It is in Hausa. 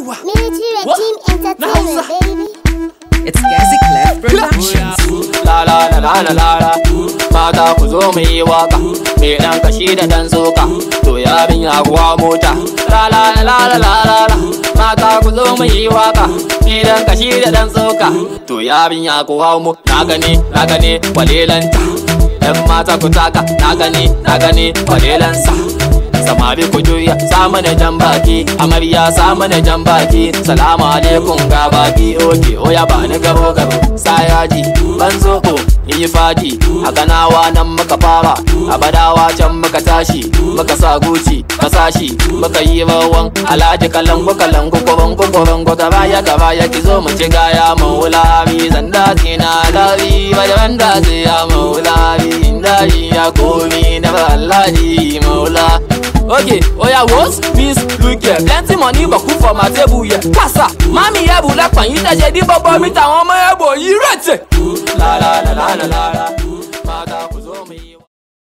yawa Military What? Regime Na Hausa. Entertainment, baby. It's Gazi Clef Productions. La la la la la la la Mata ku zo mu yi waka Me dan kashi da dan soka To ya bin ya kuwa mota La la la la la la la la Mata ku zo mu yi waka Me dan kashi da dan soka To ya bin ya kuwa mu Na gani na gani walelanta Yan mata ku taka na gani na gani walelansa samari ku juya sa mana jan baki amarya sa mana jan baki salamu alaikum ga baki oke oya ba ni gabo gabo sa yaji ban zoko yi fadi a ganawa nan muka fara a badawa can muka tashi muka sa guci kasashi muka yi rawan alhaji kalangu kalangu kuban kukuban ku gaba ya gaba ya ki zo mu ci gaya maulari zanda zina lari bayan da zai ya maulari inda ya komi na Allah maula Okay, oya wos, miss, look here Plenty money but cook for my table here Kasa, mami ẹ̀bù lẹ́pọ̀ yín tẹ̀sẹ̀ dí bọ́bọ́ mi tàwọn ọmọ ẹ̀bù yìí rẹ̀tẹ̀ La la la la la la